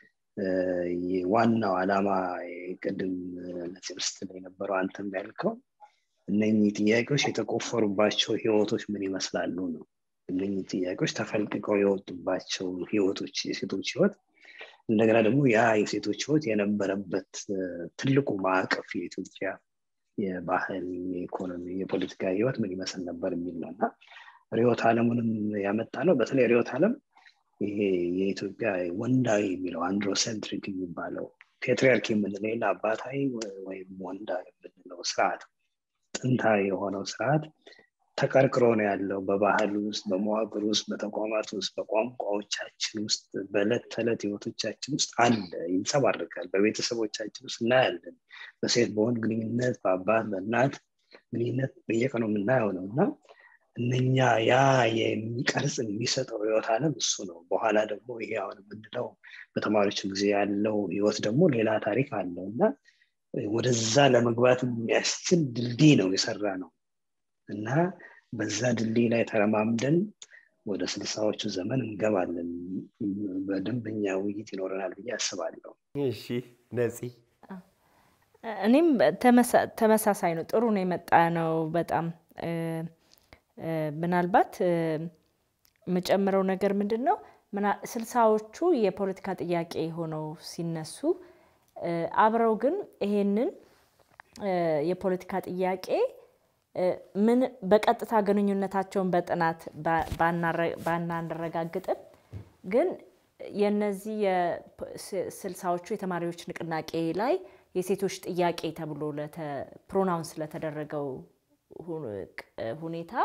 Speaker 2: ዋናው ዓላማ ቅድም ለትምህርት ላይ የነበረው አንተም ያልከው እነኚህ ጥያቄዎች የተቆፈሩባቸው ህይወቶች ምን ይመስላሉ ነው። እነኚህ ጥያቄዎች ተፈልቅቀው የወጡባቸው ህይወቶች የሴቶች ህይወት እንደገና ደግሞ ያ የሴቶች ህይወት የነበረበት ትልቁ ማዕቀፍ የኢትዮጵያ የባህል፣ የኢኮኖሚ፣ የፖለቲካ ህይወት ምን ይመስል ነበር የሚል ነው እና ሪዮት አለሙንም ያመጣ ነው። በተለይ ሪዮት አለም ይሄ የኢትዮጵያ ወንዳዊ የሚለው አንድሮሴንትሪክ የሚባለው ፔትሪያርኪ የምንለው አባታዊ ወይም ወንዳ የምንለው ስርዓት ጥንታዊ የሆነው ስርዓት ተቀርቅሮ ነው ያለው በባህል ውስጥ በመዋቅር ውስጥ በተቋማት ውስጥ በቋንቋዎቻችን ውስጥ በዕለት ተዕለት ህይወቶቻችን ውስጥ አለ ይንጸባርቃል በቤተሰቦቻችን ውስጥ እናያለን በሴት በወንድ ግንኙነት በአባት በእናት ግንኙነት በየቀኑ የምናየው ነው እና እነኛ ያ የሚቀርጽ የሚሰጠው ህይወት አለም እሱ ነው በኋላ ደግሞ ይሄ አሁን የምንለው በተማሪዎች ጊዜ ያለው ህይወት ደግሞ ሌላ ታሪክ አለው እና ወደዛ ለመግባት የሚያስችል ድልድይ ነው የሰራ ነው እና በዛ ድልድይ ላይ ተረማምደን ወደ ስልሳዎቹ ዘመን እንገባለን በደንበኛ ውይይት ይኖረናል ብዬ አስባለሁ
Speaker 1: እሺ ነፂ
Speaker 3: እኔም ተመሳሳይ ነው ጥሩ ነው የመጣ ነው በጣም ምናልባት የምጨምረው ነገር ምንድን ነው ስልሳዎቹ የፖለቲካ ጥያቄ ሆነው ሲነሱ አብረው ግን ይሄንን የፖለቲካ ጥያቄ ምን በቀጥታ ግንኙነታቸውን በጥናት ባናረጋግጥም ግን የነዚህ የስልሳዎቹ የተማሪዎች ንቅናቄ ላይ የሴቶች ጥያቄ ተብሎ ፕሮናውንስ ለተደረገው ሁኔታ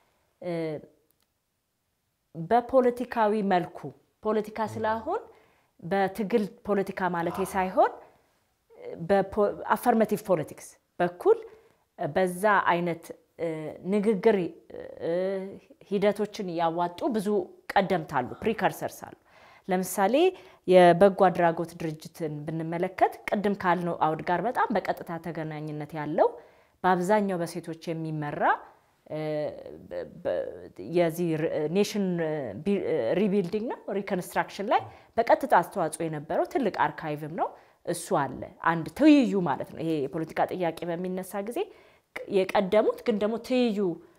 Speaker 3: በፖለቲካዊ መልኩ ፖለቲካ ስላሁን በትግል ፖለቲካ ማለት ሳይሆን በአፈርማቲቭ ፖለቲክስ በኩል በዛ አይነት ንግግር ሂደቶችን ያዋጡ ብዙ ቀደምት አሉ፣ ፕሪከርሰርስ አሉ። ለምሳሌ የበጎ አድራጎት ድርጅትን ብንመለከት ቅድም ካልነው አውድ ጋር በጣም በቀጥታ ተገናኝነት ያለው በአብዛኛው በሴቶች የሚመራ የዚህ ኔሽን ሪቢልዲንግ ነው ሪኮንስትራክሽን ላይ በቀጥታ አስተዋጽኦ የነበረው ትልቅ አርካይቭም ነው። እሱ አለ አንድ ትይዩ ማለት ነው። ይሄ የፖለቲካ ጥያቄ በሚነሳ ጊዜ የቀደሙት ግን ደግሞ ትይዩ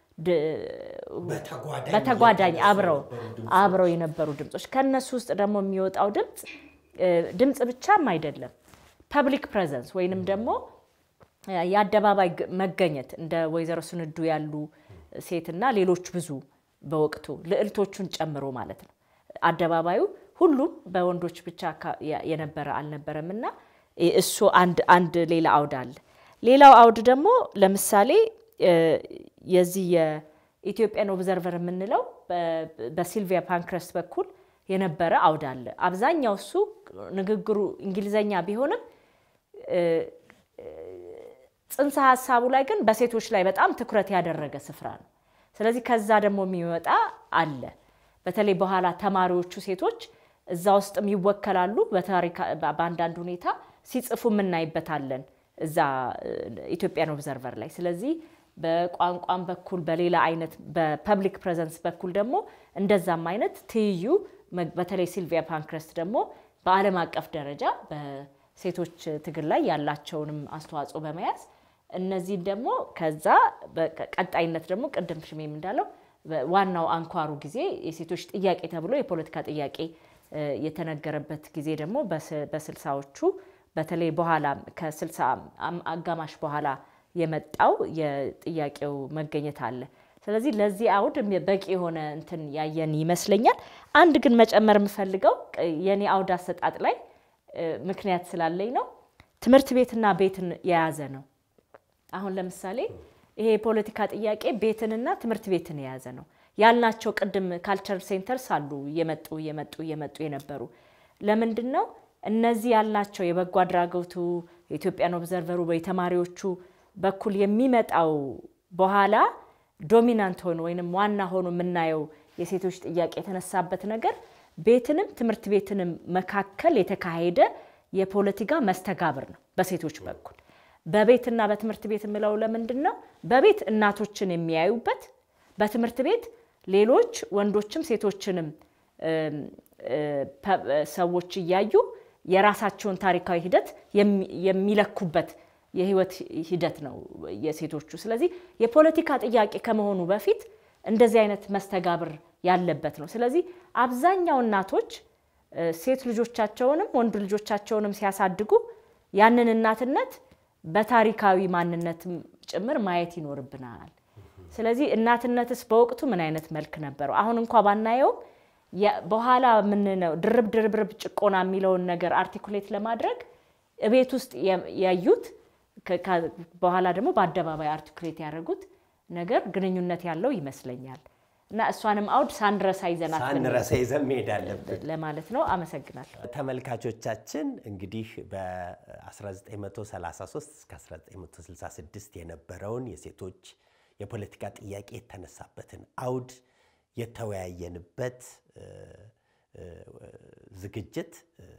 Speaker 3: በተጓዳኝ አብረው አብረው የነበሩ ድምፆች ከነሱ ውስጥ ደግሞ የሚወጣው ድምፅ ድምፅ ብቻም አይደለም ፐብሊክ ፕሬዘንስ ወይንም ደግሞ የአደባባይ መገኘት እንደ ወይዘሮ ስንዱ ያሉ ሴትና ሌሎች ብዙ በወቅቱ ልዕልቶቹን ጨምሮ ማለት ነው። አደባባዩ ሁሉም በወንዶች ብቻ የነበረ አልነበረም እና እሱ አንድ ሌላ አውድ አለ። ሌላው አውድ ደግሞ ለምሳሌ የዚህ የኢትዮጵያን ኦብዘርቨር የምንለው በሲልቪያ ፓንክረስት በኩል የነበረ አውድ አለ። አብዛኛው እሱ ንግግሩ እንግሊዘኛ ቢሆንም ጽንሰ ሀሳቡ ላይ ግን በሴቶች ላይ በጣም ትኩረት ያደረገ ስፍራ ነው። ስለዚህ ከዛ ደግሞ የሚወጣ አለ። በተለይ በኋላ ተማሪዎቹ ሴቶች እዛ ውስጥም ይወከላሉ። በአንዳንድ ሁኔታ ሲጽፉ የምናይበታለን እዛ ኢትዮጵያን ኦብዘርቨር ላይ። ስለዚህ በቋንቋም በኩል በሌላ አይነት በፐብሊክ ፕሬዘንስ በኩል ደግሞ እንደዛም አይነት ትይዩ በተለይ ሲልቪያ ፓንክረስት ደግሞ በዓለም አቀፍ ደረጃ በሴቶች ትግል ላይ ያላቸውንም አስተዋጽኦ በመያዝ እነዚህን ደግሞ ከዛ ቀጣይነት ደግሞ ቅድም ሽሜም እንዳለው ዋናው አንኳሩ ጊዜ የሴቶች ጥያቄ ተብሎ የፖለቲካ ጥያቄ የተነገረበት ጊዜ ደግሞ በስልሳዎቹ በተለይ በኋላ ከስልሳ አጋማሽ በኋላ የመጣው የጥያቄው መገኘት አለ። ስለዚህ ለዚህ አውድ በቂ የሆነ እንትን ያየን ይመስለኛል። አንድ ግን መጨመር የምፈልገው የኔ አውድ አሰጣጥ ላይ ምክንያት ስላለኝ ነው። ትምህርት ቤትና ቤትን የያዘ ነው። አሁን ለምሳሌ ይሄ የፖለቲካ ጥያቄ ቤትንና ትምህርት ቤትን የያዘ ነው ያልናቸው ቅድም ካልቸር ሴንተርስ አሉ እየመጡ እየመጡ እየመጡ የነበሩ ለምንድን ነው እነዚህ ያልናቸው የበጎ አድራጎቱ የኢትዮጵያን ኦብዘርቨሩ የተማሪዎቹ በኩል የሚመጣው በኋላ ዶሚናንት ሆኖ ወይም ዋና ሆኖ የምናየው የሴቶች ጥያቄ የተነሳበት ነገር ቤትንም ትምህርት ቤትንም መካከል የተካሄደ የፖለቲካ መስተጋብር ነው በሴቶች በኩል። በቤትና በትምህርት ቤት የምለው ለምንድን ነው? በቤት እናቶችን የሚያዩበት፣ በትምህርት ቤት ሌሎች ወንዶችም ሴቶችንም ሰዎች እያዩ የራሳቸውን ታሪካዊ ሂደት የሚለኩበት የህይወት ሂደት ነው የሴቶቹ። ስለዚህ የፖለቲካ ጥያቄ ከመሆኑ በፊት እንደዚህ አይነት መስተጋብር ያለበት ነው። ስለዚህ አብዛኛው እናቶች ሴት ልጆቻቸውንም ወንድ ልጆቻቸውንም ሲያሳድጉ ያንን እናትነት በታሪካዊ ማንነትም ጭምር ማየት ይኖርብናል። ስለዚህ እናትነትስ በወቅቱ ምን አይነት መልክ ነበረው? አሁን እንኳ ባናየውም በኋላ ምንነው ድርብ ድርብርብ ጭቆና የሚለውን ነገር አርቲኩሌት ለማድረግ እቤት ውስጥ ያዩት በኋላ ደግሞ በአደባባይ አርቲኩሌት ያደረጉት ነገር ግንኙነት ያለው ይመስለኛል እና እሷንም አውድ ሳንረሳ ይዘናት
Speaker 1: ሳንረሳ ይዘን መሄድ አለብን
Speaker 3: ለማለት ነው። አመሰግናለሁ።
Speaker 1: ተመልካቾቻችን እንግዲህ በ1933 እስከ 1966 የነበረውን የሴቶች የፖለቲካ ጥያቄ የተነሳበትን አውድ የተወያየንበት ዝግጅት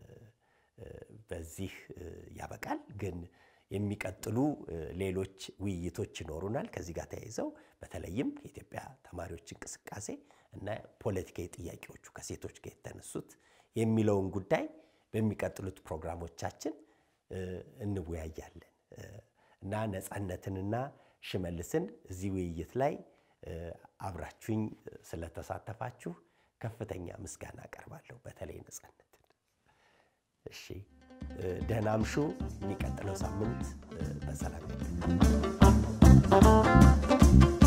Speaker 1: በዚህ ያበቃል። ግን የሚቀጥሉ ሌሎች ውይይቶች ይኖሩናል። ከዚህ ጋር ተያይዘው በተለይም የኢትዮጵያ ተማሪዎች እንቅስቃሴ እና ፖለቲካዊ ጥያቄዎቹ ከሴቶች ጋር የተነሱት የሚለውን ጉዳይ በሚቀጥሉት ፕሮግራሞቻችን እንወያያለን እና ነፃነትንና ሽመልስን እዚህ ውይይት ላይ አብራችሁኝ ስለተሳተፋችሁ ከፍተኛ ምስጋና አቀርባለሁ። በተለይ ነፃነትን። እሺ፣ ደህና አምሹ። የሚቀጥለው ሳምንት በሰላም